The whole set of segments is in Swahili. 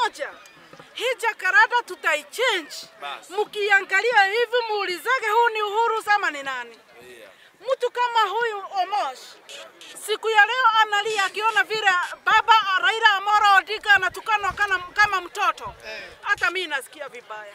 moja, hii Jakarta tutaichange. Mkiangalia hivi muulizake, huu ni Uhuru sama ni nani? Mtu kama huyu Omosh siku ya leo analia akiona vile baba Raila Amolo Odinga anatukanwa kama, kama mtoto. Hata mimi nasikia vibaya.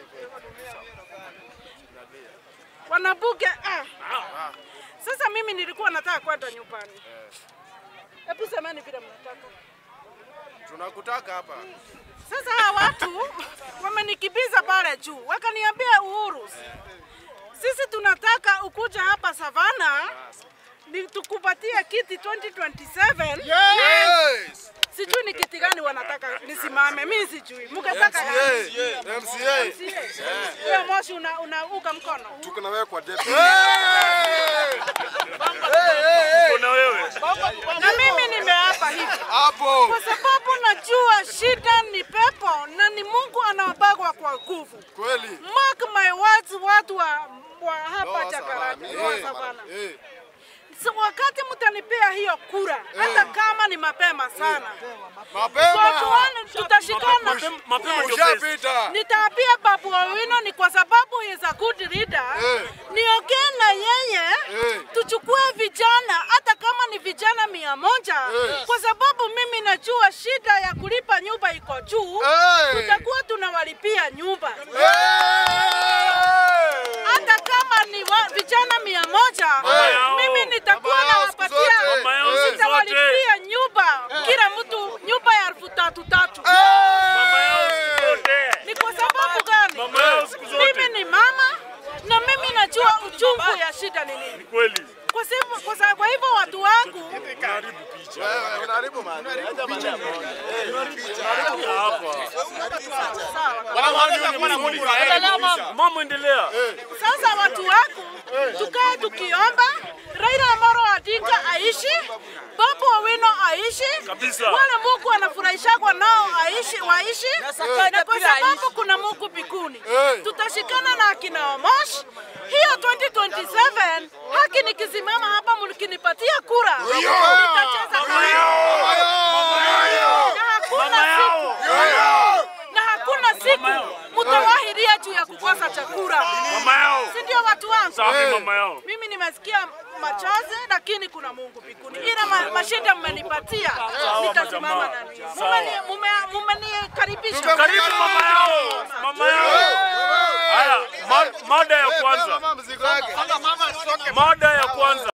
Wanabunge ah. Sasa mimi nilikuwa nataka kwenda nyumbani. Hebu semeni vile mnataka. Tunakutaka hapa. Sasa hawa watu wamenikimbiza pale juu, wakaniambia Uhuru, sisi tunataka ukuja hapa Savana ni tukupatie kiti 2027. Yes! Sijui ni kiti gani wanataka nisimame, mimi sijui. Mkataka gani? MCA. MCA. Hiyo moshi una, unauga mkono. Tuko na wewe kwa debe. Kuna wewe. Na mimi nimeapa hivi Hapo. kwa sababu najua shida ni pepo na ni Mungu anawabagwa kwa nguvu. Kweli. Mark my words, watu wa, wa hapa Lower Jakarta, Savana. Lower Eh, Savana. eh. So, wakati mtanipea hiyo kura, hata kama ni mapema sana, so Mapema. tuone tutashikana. Mapema- Mapema ndio best. Ushapita. Nitaambia Babu Owino ni kwa sababu he is a good leader. Eh. Niongee na yeye Eh. tuchukue vijana hata kama ni vijana mia moja Eh. kwa sababu mimi najua shida ya kulipa nyumba iko juu. Eh. Tutakuwa tunawalipia nyumba Eh. hata kama ni wa, vijana mia moja yao. mimi nitakuwa Mama yao siku nawapatia zote. Mama yao siku nitawalipia nyumba kila mtu nyumba ya elfu tatu tatu. Mama yao siku zote. Ni kwa sababu gani? Mama yao siku zote. Mimi ni mama na mimi najua uchungu ya shida ni nini. Kweli. Kwa sababu kwa sababu kwa hivyo watu wangu Wewe unaharibu mali. Mama endelea. sasa watu wangu tukae tukiomba Raila Amolo Odinga aishi, Babu Owino aishi, Kabisa. wale Mungu anafurahishagwa nao aishi, waishi, na kwa sababu kuna Mungu mbinguni Eh. tutashikana na akina Omosh. Hiyo 2027 haki nikisimama hapa mkinipatia kura nitacheza kura. na hakuna Mama yao. siku na hakuna siku mtawahiria juu ya kukosa chakula, Mama yao. si ndio watu wangu? Safi mama yao. Mimi nimesikia machozi, lakini kuna Mungu mbinguni. Ila ma, mashinda mmenipatia, nitasimama na ninyi. Mumeni- mume- Mumenikaribisha. Karibu mama yao. Mama yao. Haya, ma- mada ya kwanza. Mama mzigo yake. Mada ya kwanza.